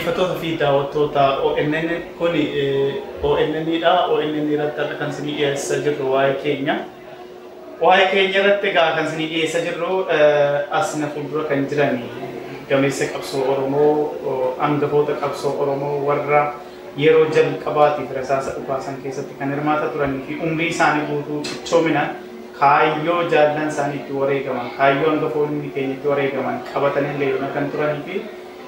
Dhaggeeffattoota fi daawwattoota ONN kun ONN dha. ONN irratti kan isinii dhiyeessaa jirru waa'ee keenya. Waa'ee keenya irratti egaa kan isinii dhiyeessaa jirru as na fuuldura kan jiran gameessa qabsoo Oromoo, hangafoota qabsoo Oromoo warra yeroo jalqabaatiif rasaasa dhukaasan keessatti kan hirmaata turanii fi umrii isaanii guutuu cichoomina kaayyoo jaallan isaanii itti wareegaman, kaayyoo hangafoonni keenya itti wareegaman qabatanii leeluna kan turanii fi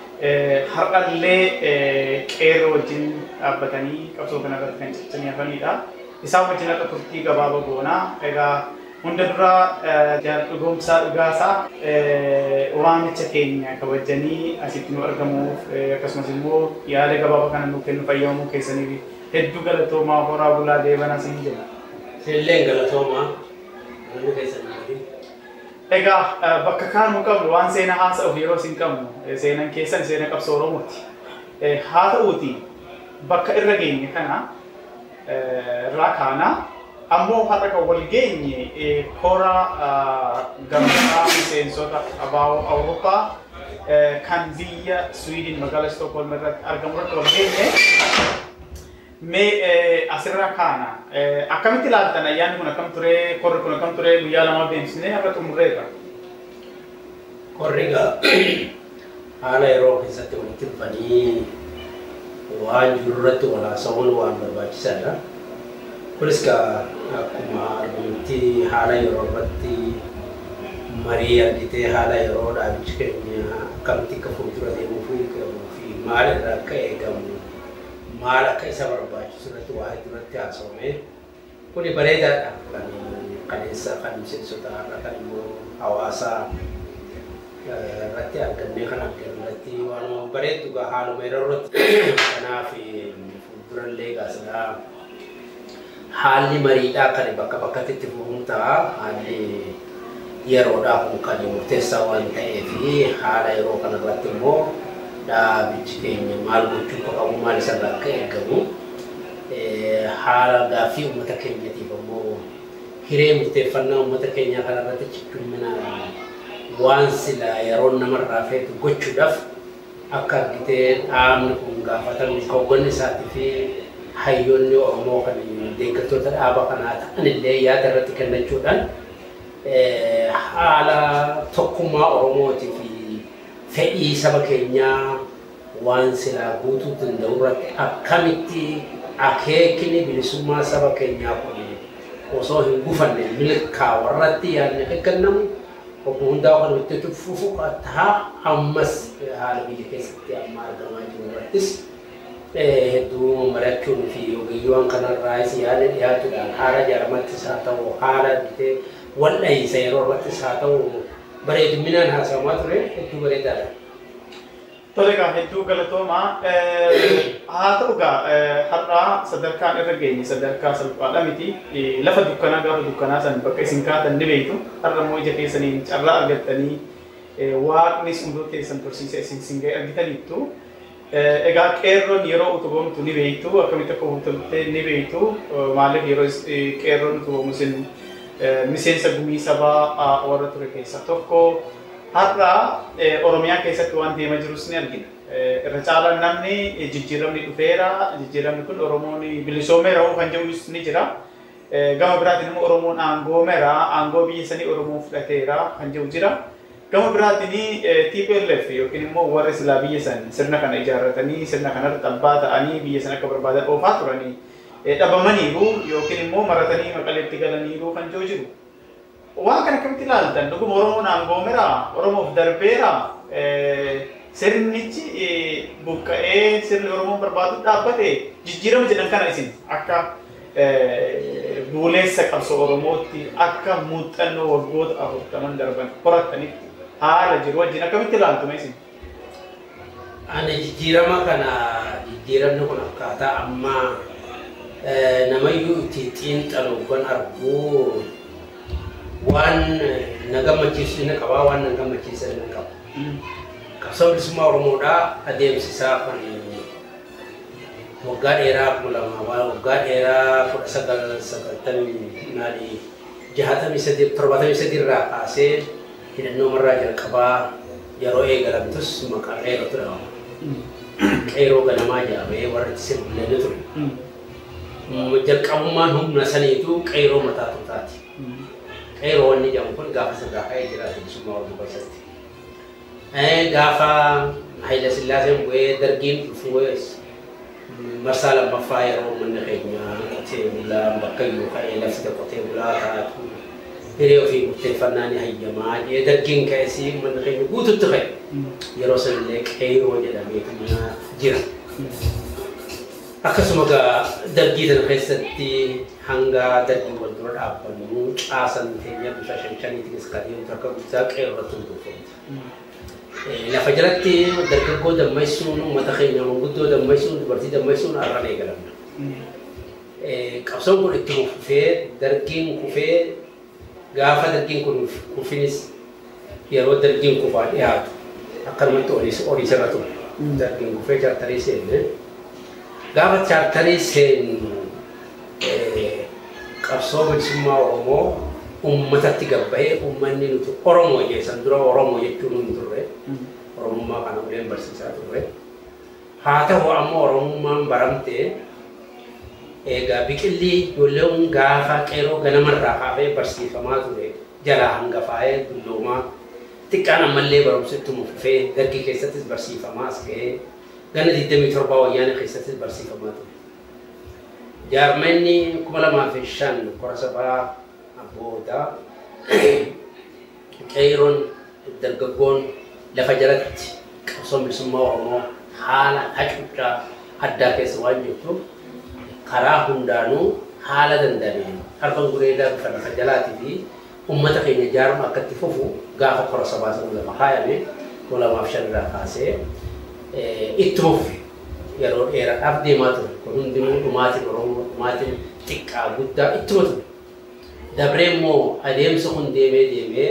har'allee qeerroo wajjin dhaabbatanii qabsoo kana irratti kan cichanii hafanidha. Isaan wajjin akka turtii gabaabaa goonaa egaa hunda dura dhugoomsaa dhugaasaa waamicha keenya kabajanii asitti nu argamuuf akkasumas immoo yaada gabaabaa kana nuuf kennu fayyamuu keessaniif hedduu galatoomaa horaa bulaa deebanaa siin jedha. Illee galatoomaa namni keessan maali? Egaa bakka kaanuu qabnu waan seenaa haasa'uuf yeroo isin qabnu seenaan keessan seenaa qabsoo Oromooti. Haa ta'uuti bakka irra geenye kana irraa kaanaa ammoo har'a kan wal geenye kora gamtaa miseensota abaaboo Awurooppaa kan biyya Swiidin magaalaa Stookholm irratti argamu irratti wal geenye Mee asirraa kaana akkamitti ilaaltan ayyaanni kun akkam ture korri kun akkam ture guyyaa lama deemsisnee har'a xumurreerra. Korri egaa haala yeroo keessatti walitti dhufanii waan jiru irratti walaasa'uun waan barbaachisaadha. Kunis egaa akkuma argamutti haala yeroo irratti marii argitee haala yeroo dhaabichi keenya akkamitti akka fuuldura deemuu fi maal irraa akka eegamu maal akka isa barbaachisu irratti waa hedduu irratti haasawame kuni bareedaadha kan qabeessa kan miseensota irra kan immoo hawaasa irratti argannee kan arginu irratti waan bareeddu gaa haaluma yeroo irratti kanaaf fuuldurallee gaasilaa haalli mariidhaa kan bakka bakkatti itti fufuun ta'a haalli yeroodhaa kun kan murteessaa waan ta'eef haala yeroo kanarratti immoo dhaabichi keenya maal gochuu akka qabu maal isarraa akka eegamu haala gaaffii uummata keenyatiif ammoo hiree murteeffannaa uummata keenyaa kanarratti cichoomina waan silaa yeroo namarraa feetu gochuudhaaf akka argitee dhaabni kun gaafatamu hogganni isaatii fi hayyoonni Oromoo kan deeggartoota dhaaba kanaa ta'an illee yaada irratti kennachuudhaan haala tokkummaa Oromootii fi fedhii saba keenyaa waan silaa guutuu danda'u irratti akkamitti akeekni bilisummaa saba keenyaa kun osoo hin gufanne milkaa'u irratti yaadni eeggannamu obbo hundaa kan itti fufu ta'a ammas haala biyya keessatti amma argamaa jiru irrattis hedduu mari'achuun fi ogeeyyiiwwan kanarraas yaada dhiyaatuudhaan haala jaaramattis haa ta'u haala wal dhahiisa yeroo irrattis haa ta'u bareedinaan haasawamaa ture hedduu bareedaadha. Tole egaa hedduu galatoomaa haa ta'u egaa har'aa sadarkaan irra geenye sadarkaa salphaadha miti lafa dukkanaa gaafa dukkanaa san bakka isin kaatan ni beektu har'a immoo ija keessaniin carraa argattanii waaqnis hunduu keessan tursiisa isin singee argitaniittu. Egaa qeerroon yeroo utubamtu ni beektu akkamitti akka utubamte ni beektu maaliif yeroo qeerroon utubamu isin miseensa gumii sabaa warra ture keessaa tokko har'a Oromiyaa keessatti waan deemaa jirus ni argina. Irra caalaan namni jijjiiramni dhufeera. Jijjiiramni kun Oromoon bilisoomeera kan jedhus ni jira. Gama biraatiin immoo Oromoon aangoomeera. Aangoo biyya sanii Oromoon fudhateera kan jedhu jira. Gama biraatiin TPLF yookiin immoo warri silaa biyya san sirna kana ijaarratanii sirna kanarratti abbaa ta'anii biyya san akka barbaadan oofaa turanii dhabamaniiru yookiin immoo maratanii maqaleetti galaniiru kan jiru jiru. Waan kana akkamitti ilaaltan dhuguma Oromoon aangoomeera Oromoof darbeera sirnichi buqqa'ee sirni Oromoon barbaadu dhaabbate jijjiirama jedhan kana isin akka buuleessa qabsoo Oromootti akka muuxannoo waggoota afurtaman darban horattanitti haala jiru wajjin akkamitti ilaaltume isin? Ani jijjiirama kana jijjiiramni kun akkaataa ammaa namayyuu itti xiinxaluuwwan arguu waan na gammachiisu ni qaba waan na gammachiisan ni qaba. Qabsoo bilisummaa Oromoodhaa adeemsisaa kan waggaa dheeraa kuma lama waggaa dheeraa kudha sagal sagaltamii naani jahatamii sadii torbatamii sadii irraa kaasee hidhannoo marraa jalqabaa yeroo eegalamtus maqaan dheeratu dhahama. qeeroo ganamaa jedhamee warri sirbilanii ture. Jalqabummaan humna saniitu qeeroo mataa tuutaati. Qeeroo wanni jedhamu kun gaafa sirraa ka'ee jira bilisummaa Oromoo keessatti. Gaafa Haayila Sillaaseen bu'ee dargiin dhufee marsaa lammaffaa yeroo manni keenya qotee bulaa bakka iyyuu ka'ee lafti qotee bulaa taatu hiree ofii murteeffannaa ni hayyamaa jee dargiin ka'esii manni keenya guututti ka'e yeroo sanillee qeeroo jedhameetu jira. Akkasuma gaa dargii sana keessatti hanga dargii wal dura dhaabbannu caasan keenya bifa shan shaniitiinis kan deemtu akka guddaa qeeroo irratti hundoofamte. lafa jalatti dargaggoo dammaysuun uummata keenya manguddoo dammaysuun dubartii dammaysuun har'aan eegalamna. Qabsoon kun itti kufee dargiin kufee gaafa dargiin kun kufinis yeroo dargiin kufaa dhiyaatu akkanumatti olii sirra ture. Dargiin kufee chaartarii seenne gaafa chaartarii seennu qabsoo bilisummaa Oromoo uummatatti gabbahee uummanni nuti Oromoo jeessan dura Oromoo jechuun hin turre. Oromummaa kana uleen barsiisaa turre. Haa ta'u ammoo Oromummaan baramtee egaa biqilli ijoolleen gaafa qeeroo ganamarraa kaafee barsiifamaa ture jalaa hangafaa'ee dulloomaa xiqqaan ammallee barumsa ittuma fufee dargii keessattis barsiifamaa as ga'ee gana 27 wayyaana keessattis barsiifamaa ture. Jaarmanni kuma lamaa fi shan kora sabaa abbootaa qeeroon dargaggoon lafa jalatti qabsoon bilisummaa Oromoo haala hacuuccaa addaa keessa waan jirtuuf karaa hundaanuu haala danda'ameen harka gureedaa bifa lafa jalaatii fi uummata keenya ijaarama akka itti fufu gaafa kora sabaa sana lafa kaayame kuma lamaaf shan irraa kaasee ittuma fufe yeroo dheeraadhaaf deemaa ture kun hundinuu dhumaatiin Oromoo dhumaatiin xiqqaa guddaa ittuma ture. Dabree immoo adeemsa kun deemee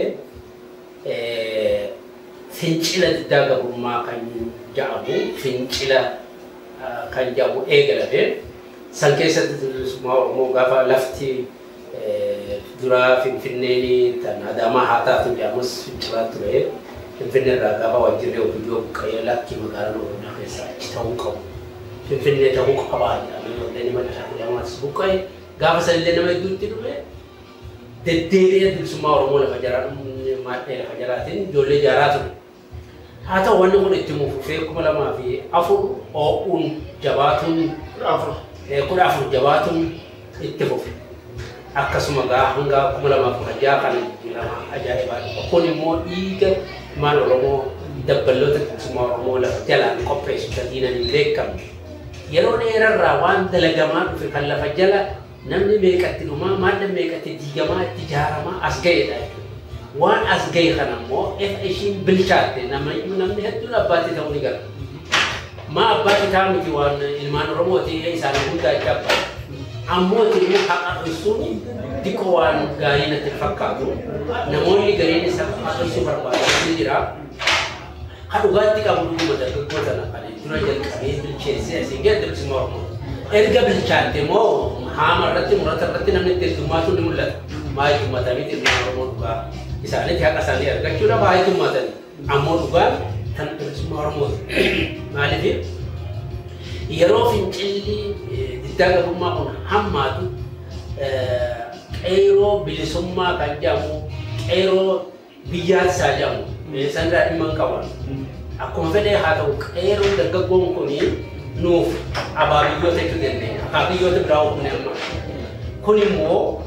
deemee fincila diddaa gabrummaa kan jedhamu fincila kan jedhamu eegalame san keessatti bilisummaa Oromoo gaafa lafti duraa Finfinneen tan Adaamaa haa taatu jedhamus fincilaa ture. Finfinnee irraa gaafa wajjirri ofiyyoo buqqa'ee lakki magaalaa Oromiyaa keessaa achi ta'uu qabu. Finfinnee ta'uu qabaa jedhamee waldeen madda jedhamaas buqqa'e gaafa sanillee nama hedduutti dhufe deddeebi'ee bilisummaa Oromoo lafa jaraa maadhee lafa jaraatiin ijoollee ijaaraa ture. Haa ta'u wanni kun itti fufee kuma lamaa fi afur oo'uun jabaatuun afur. kudha afur jabaatuun itti fufe. Akkasuma gaa hanga kuma lamaa fi hajaa kan lama ajaa'ibaa kun immoo dhiiga maal Oromoo dabballoota bilisummaa Oromoo lafa jalaan qopheessu sadiinan hin beekamne. Yeroo dheerarraa waan dalagamaa dhufe kan lafa jala namni meeqatti dhumaa maalla meeqatti diigamaa itti ijaaramaa as ga'edha waan as ga'e kana immoo efa ishiin bilchaatte namni hedduun abbaatti ta'uu ni gala. Ma abbaatti ta'a miti waan ilmaan Oromooti isaan hundaa itti abbaa. Ammoo immoo haqa ibsuun xiqqoo waan gaarii natti fakkaatu namoonni gariin isa haqa ibsuu barbaadan ni jira. Ha dhugaatti qabu dhuguma dargaggoota na kan dura jalqabee bilcheessee asiin gadi bilisummaa Oromoo. erga bilchaatte immoo haama irratti murata irratti namni itti heddummaatu ni mul'ata. Maa heddummatanii ilmaan Oromoo dhugaa isaanitti haqa isaanii argachuudha maa heddummatanii. Ammoo dhugaan kan bilisummaa Oromooti. Maaliif yeroo fincilli diddaa gabrummaa kun hammaatu qeeroo bilisummaa kan jedhamu qeeroo biyyaatisaa jedhamu sanirraa dhimma hin qaban. Akkuma fedhee haa ta'u qeeroon dargaggoon kunii nuuf abaabiyyoota jechuu dandeenya. Abaabiyyoota biraa humne amma. Kun immoo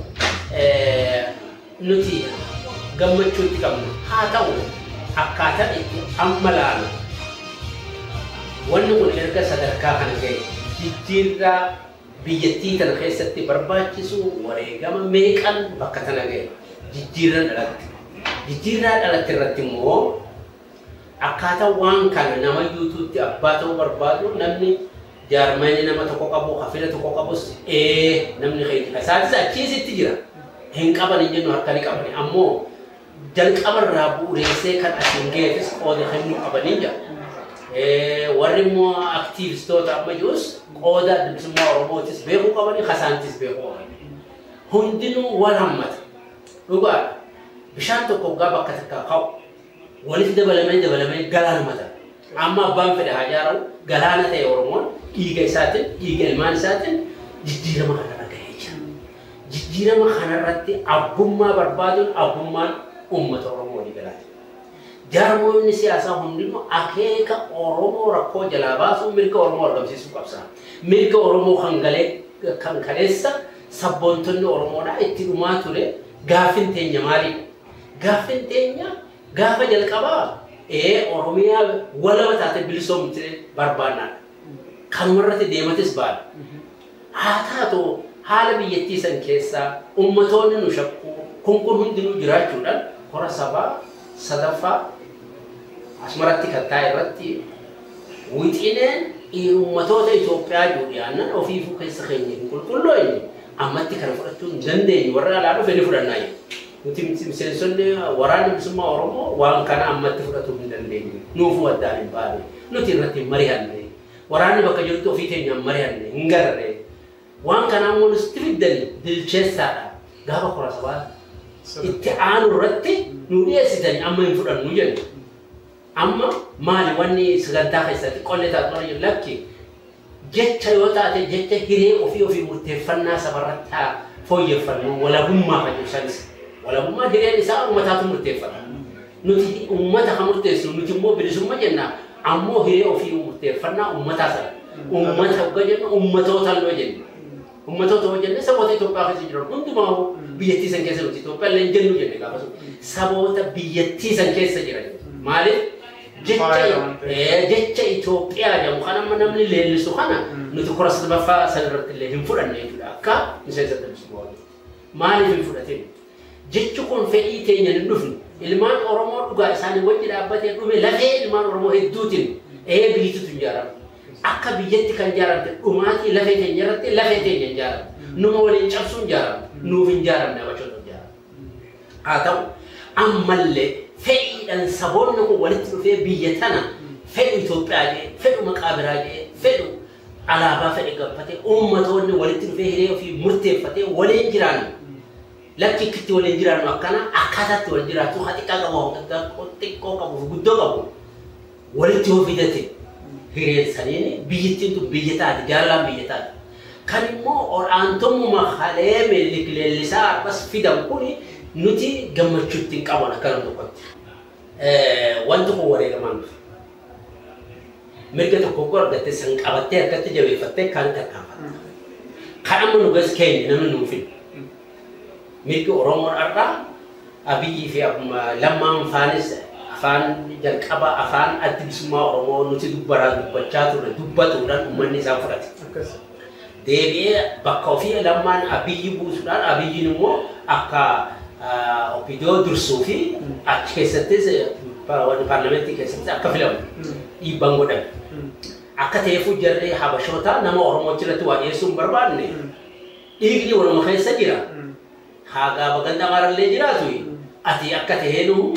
nuti gammachuu itti qabna. Haa ta'u akkaataa itti amma laalu. Wanni kun erga sadarkaa kana ga'e jijjiirraa biyyattii tana keessatti barbaachisu wareegama meeqan bakka tana ga'e jijjiirraa dhalatti. Jijjiirraa dhalatti irratti immoo akkaataa waan kana nama yuutuutti abbaa ta'uu barbaadu namni jaarmanni nama tokko qabu hafina tokko qabus ee namni keenya isaanis achiisitti jira hin qaban hin jennu harka ni qabani ammoo jalqabarraa bu'uureessee kan asiin ga'eefis qooda kennuu qabanii jira. Warri immoo aktiivistoota amma jirus qooda bilisummaa Oromootis beekuu qabanii kasaantis beekuu qabanii. Hundinuu wal hammata. Dhugaadha. Bishaan tokko waggaa bakka takkaa ka'u walitti dabalamee dabalamee galaan mata. Amma abbaan fedhe haa jaaramu galaana ta'e Oromoon dhiiga isaatiin dhiiga ilmaan isaatiin jijjiirama kanarra gahee jira. Jijjiirama kanarratti abbummaa barbaaduun abbummaan uummata Oromoo ni galaati. Jaarmoonni siyaasaa hundinuu akeeka Oromoo rakkoo jalaa baasuu mirga Oromoo argamsiisuu qabsa. Mirga Oromoo kan galee kan kaleessa sabboontonni Oromoodhaa itti dhumaa ture gaafin teenya maalidha? Gaafin teenya gaafa jalqabaa ee Oromiyaa walaba taate bilisoomte barbaannadha. Kanumarratti deematis baadha. Haa taatu haala biyyattii san keessaa ummatoonni nu shakku kun kun hundinuu jiraachuudhaan hora sabaa sadaffaa asumarratti kattaa irratti wixineen ummatoota Itoophiyaa juudhiyaanan ofiifuu keessa keenya hin qulqullooyne ammatti kana fudhachuu hin dandeenye warra alaa dhufe ni fudhannaa jiru. Nuti miseensonni waraana bilisummaa Oromoo waan kana ammatti fudhachuu hin dandeenye. Nuufuu addaan hin baane. Nuti irratti hin mari'anne. Waraanni bakka jirtu ofii keenyaan mari'anne hin garre. Waan kana ammoo nuti fiddani bilcheessaadha. Gaafa kora sabaa itti aanu irratti nu dhiyeessitanii amma hin fudhannu jenna. Amma maali wanni sagantaa keessatti qollee taatu lakki jecha yoo taate jecha hiree ofii ofii murteeffannaa sabarratti haa fooyyeffannu walabummaa fayyadasanis. Walabummaan hireen isaa uummataatu murteeffata. Nuti uummata kan murteessu nuti immoo bilisummaa jenna ammoo hiree ofii murteeffannaa uummataa sana. Uummata hogga jennu uummatootaan yoo jennu. Uummatoota yoo jenne saboota Itoophiyaa keessa jiran hundumaa biyyattii san keessa nuti Itoophiyaa illee jennu jenne gaafa sun saboota biyyattii san keessa jiran. Maaliif? jecha Itoophiyaa jedhamu kan amma namni leellisu kana nuti kora sadaffaa san irratti illee hin fudhanne jechuudha akka miseensa bilisummaa maaliif hin fudhatin jechi kun fedhii teenya hin dhufne ilmaan Oromoo dhugaa isaanii wajji dhaabbatee dhume lafee ilmaan Oromoo hedduutiin ee biyyattitu hin ijaaramu akka biyyatti kan ijaaramte dhumaatii lafee teenya irratti lafee teenya hin ijaaramu numa waliin cabsuu hin ijaaramu nuuf hin ijaaramne abachoota hin ijaaramu haa ta'u ammallee fedhiidhaan saboonni kun walitti dhufee biyya tana fedhu Itoophiyaa jedhee fedhu maqaa biraa jedhee fedhu alaabaa fedhe gabbatee uummatoonni walitti dhufee hiree ofii murteeffatee waliin jiraannu lakki itti waliin jiraannu akkana akkaataatti wal jiraatu haa xiqqaa qabu xiqqoo qabu guddoo qabu walitti yoo fidate hireen saniin biyyattiin tun biyya taate jaalalaan biyya taate kan immoo olaantummaa halee meellik leellisaa arbas fidan kuni nuti gammachuutti hin qaban akkana tokkotti. Wanti kun wareegamaan dhufe. Mirga tokko koo argattee san qabattee harkatti jabeeffattee kan tarkaanfatta. Kan amma nu gas keenya namni nuuf hin. Mirgi Oromoon har'aa Abiyyii fi lammaan faanis afaan jalqaba afaan addi bilisummaa Oromoo nuti dubbaraa dubbachaa turre dubbatuudhaan uummanni isaa fudhate. Deebi'ee bakka ofii lammaan Abiyyi buusuudhaan Abiyyiin immoo akka ofiidoo dursuu fi achi keessattis paarlamentii keessatti akka filamu dhiibbaan godhame. Akka ta'eefuu jarree habashoota nama Oromoo achirratti waa dhiyeessuu hin barbaanne dhiigni waluma keessa jira. Haagaa baganda maarallee jiraatu ati akka ta'eenu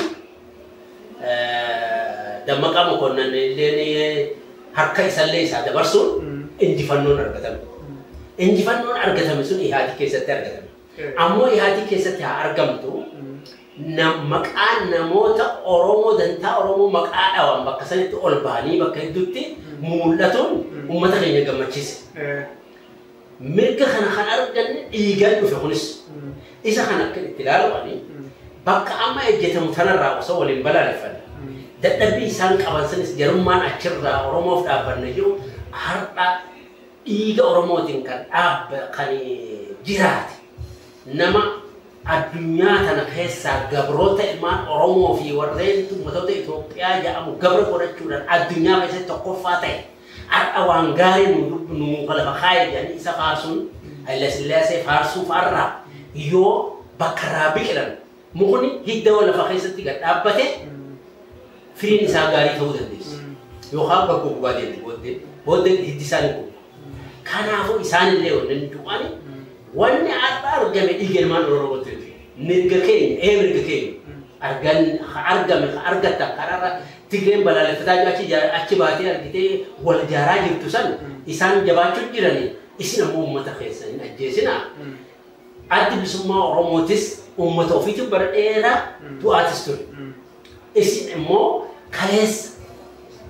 dammaqaa mokonnan illee harka isallee isaa dabarsuun injifannoon argatame. Injifannoon argatame sun ihaati keessatti argatame. ammoo ihaati keessatti haa argamtu maqaan namoota Oromoo dantaa Oromoo maqaa dhawan bakka sanitti ol bahanii bakka hedduutti mul'atuun uummata keenya gammachiise. Mirga kana kan arganne dhiigaan dhufe kunis isa kan akka itti ilaalamanii bakka amma ejjetamu tanarraa osoo waliin balaaleffanne dadhabbii isaan qaban sanis jarummaan achirraa Oromoof dhaabbanne jiru har'a dhiiga Oromootiin kan dhaabba kan jiraate nama addunyaa kana keessaa gabroota ilmaan Oromoo fi warreen ummatoota Itoophiyaa jedhamu gabra godhachuudhaan addunyaa keessatti tokkoffaa ta'e har'a waan gaarii nu nu lafa kaayee jedhanii isa faarsuun Haile Sillaasee faarsuu fa'arraa yoo bakka irraa biqilan mukni hidda lafa keessatti gad dhaabbate firiin isaa gaarii ta'uu dandeessi. Yookaan bakka gubbaa deemti booddee booddee hiddi isaanii gubu. Kanaafuu isaanillee waliin du'anii wanni har'a argame dhiiga ilmaan Oromootti mirga keenya ee mirga keenya argan argame argatta karaarra Tigreen balaaleffataa achi achi baatee argitee wal jaaraa jirtu san isaan jabaachuu jiranii isin ammoo uummata keessa hin ajjeesinaa. Addi bilisummaa Oromootis uummata ofiitu bara dheeraa du'aatis ture. Isin immoo kaleessa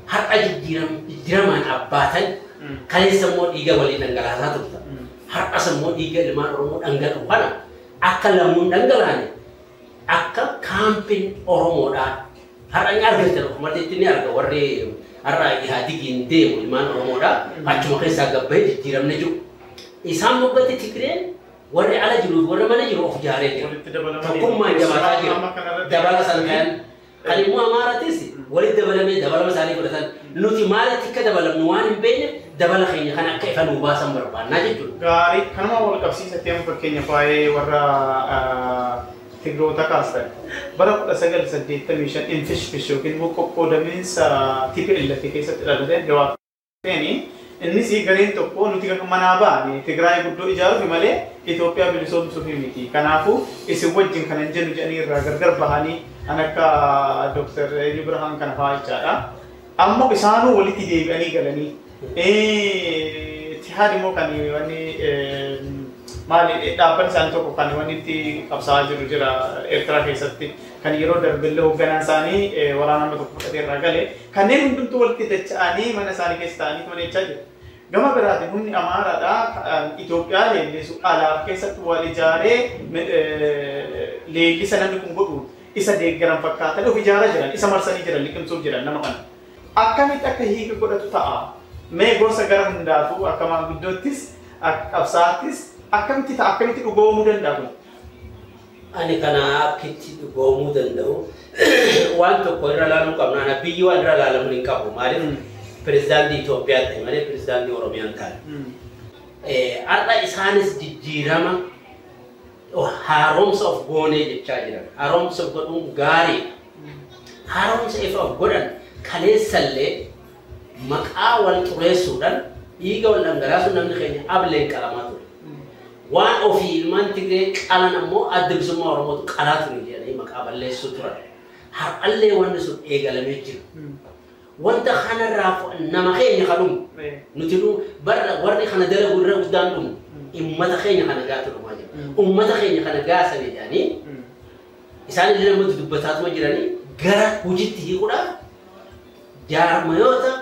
har'a jijjiiramaan abbaatan kaleessa immoo dhiiga walii dhangalaasaa turtan. Har'as immoo dhiiga ilmaan Oromoo dhangala'u kana akka lammuun dhangalaane akka kaampiin Oromoodhaa har'a ni argitan uummatatti ni arga warri har'a Ihaadigiin deemu ilmaan Oromoodhaa achuma keessaa gabbahee jijjiiramne jiru. Isaan moggatti Tigreen warri ala jiru warri mana jiru of jaaree jira. Tokkummaan jabaataa jira. Dabala san ta'an kan immoo Amaaratis walitti dabalamee dabalama isaanii godhatan nuti maalitti akka dabalamnu waan hin beekne dabala keenya kan akka ifa nuu baasan barbaannaa jechuudha. Gaarii kanuma wal qabsiisatee amma fakkeenya waa'ee warra Tigroota kaastan bara kudha sagal saddeettamii shan infishfish yookiin immoo qoqqoodamiinsa TPLF keessatti dhalate gabaabteeni innis gareen tokko nuti manaa ba'anii Tigraay guddoo ijaaruuf malee Itoophiyaa bilisoomsuuf miti. Kanaafuu isin wajjin kan hin jennu jedhanii irraa gargar bahanii kan akka Dr. Ibrahim kana fa'aa jechaadha. Ammoo isaanuu walitti deebi'anii galanii Tihaad immoo kan wanni maali dhaabbanni isaanii tokko kan wanni itti qabsaa'aa jiru jira Eertiraa keessatti kan yeroo darbillee hoogganaan isaanii waraana nama tokko fudhatee irraa gale kanneen hundumtuu walitti dacha'anii mana isaanii keessa ta'anii to'annechaa jiru. Gama biraatiin humni Amaaraadhaa Itoophiyaa leellisu alaaf keessatti wal ijaaree leellisa namni kun godhu isa deeggaran fakkaatan of ijaaraa jiran isa marsanii jiran liqimsuuf jiran nama kana. Akkamitti akka hiika godhatu ta'a? Mee gorsa gara hundaafuu akka maanguddoottis qabsaattis akkamitti ta'a akkamitti dhugoomuu danda'a kun? Ani kana akkitti dhugoomuu danda'u waan tokko irra laaluu qabna. Ana biyyi waan irra laalamu hin qabu. Maaliif pirezidaantii Itoophiyaatti malee pirezidaantii Oromiyaan taane. Har'a isaanis jijjiirama haaromsa of goonee jechaa jiran. Haaromsa godhuun gaariidha. Haaromsa ifa of godhan kaleessallee maqaa wal xureessuudhaan dhiiga wal dhangalaasuun namni keenya ableen qalamaa ture. Waan ofii ilmaan Tigree qalan ammoo adda bilisummaa Oromootu qalaa ture jedhanii maqaa balleessuu turan. Har'allee wanni sun eegalamee jira. Wanta kanarraa nama keenya kadhumu nuti barra warri kana dalagu irra guddaan dhumu ummata keenya kana gaatu dhumaa jira. Ummata keenya kana gaasanii jedhanii isaan illee namoota dubbataatuma jiranii gara hojiitti hiikuudhaaf jaarmayoota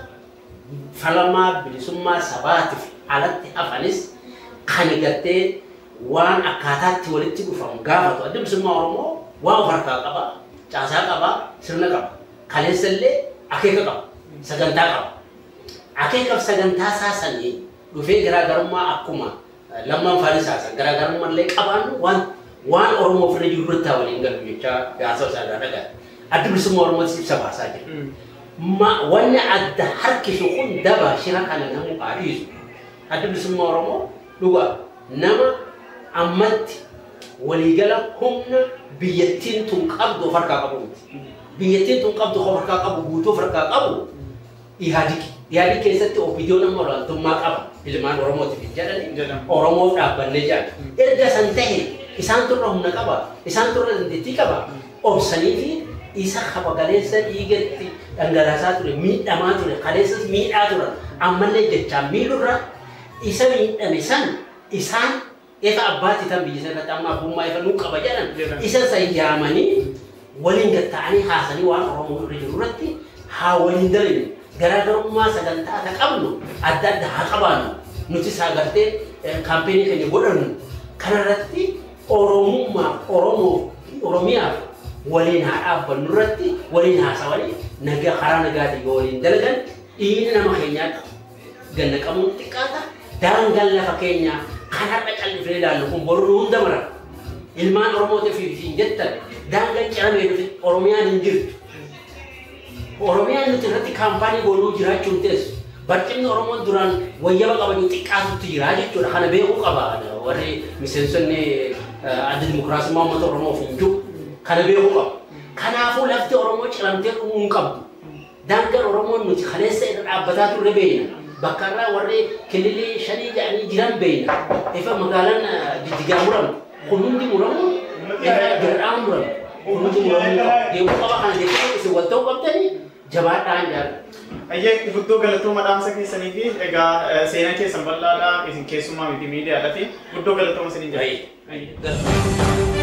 falamaa bilisummaa sabaatiif alatti hafanis kan gartee waan akkaataatti walitti dhufamu gaafatu adda bilisummaa Oromoo waan of harkaa qaba, caasaa qaba, sirna qaba. Kaleessa illee akeeka qaba, sagantaa qaba. Akeekaaf sagantaa saasanii dhufee garaagarummaa akkuma lammaan faana saasan garaagarummaa illee qabaannu waan waan Oromoo ofirra jiru irratti waliin galu jechaa gaasa isaa irraa dhagaa. Adda bilisummaa Oromootis ibsa baasaa jira. Wanni adda harkisu kun daba shira kana namu adiisu. Adda bilisummaa Oromoo dhugaa nama ammatti waliigala humna biyyattiin tun qabdu of harkaa qabu miti. Biyyattiin tun qabdu of harkaa qabu guutuu of harkaa qabu ihaadiki. Ihaadiki keessatti opiidiyoon amma olaantummaa qaba. Ilmaan Oromootiif jedhani Oromoof dhaabbannee jedhan. Erga san ta'e isaan turra humna qaba. Isaan turra dandeettii qaba. Obsanii fi isa kaba galeessa dhiigatti dhangalaasaa ture miidhamaa ture kaleessas miidhaa turan ammallee jechaan miidhurra isa miidhame san isaan efa abbaatti tan biyya sanatti amma abbummaa efa nuu qaba jedhan isa san yaamanii waliin gatta'anii haasanii waan oromoo irra jiru irratti haa waliin dalinu garaagarummaa sagantaa akka qabnu adda adda haa qabaannu nuti isaa gartee kaampeenii keenya godhannu kanarratti oromummaa oromoo oromiyaaf waliin haa dhaabbannu irratti waliin haasawanii nagaa karaa nagaatiin yoo waliin dalagan dhiigni nama keenyaa ganna qabuun xiqqaata daangaan lafa keenyaa kan har'a callifnee ilaallu kun boruu hunda mara ilmaan oromootiif hin jettan daangaan ciramee dhufe oromiyaan hin jirtu oromiyaan nuti irratti kaampaanii goonuu jiraachuun teessu barcimni oromoon duraan wayyaba qabanii xiqqaatutti jira jechuudha kana beekuu qaba warri miseensonni adda dimokiraasummaa uummata oromoof hin jiru kana beekuu qaba. Kanaafuu lafti Oromoo ciramtee dhumuu hin qabdu. Daangaan Oromoon nuti kaleessa irra dhaabbataa turre beekna. Bakka irraa warri kililii shanii jedhanii jiran beekna. Ifa magaalaan jijjigaa muramu. Kun hundi muramu gardaan muramu. Kun hundi muramuu qaba. Deemuu qaba kana jechuun isin wal ta'uu qabdanii jabaadhaan jaala. Ayyee guddoo galatooma dhaamsa keessanii fi egaa seenaa keessan bal'aadhaa isin keessummaa miti miidiyaadhaati guddoo galatooma isiniin jira. Baay'ee.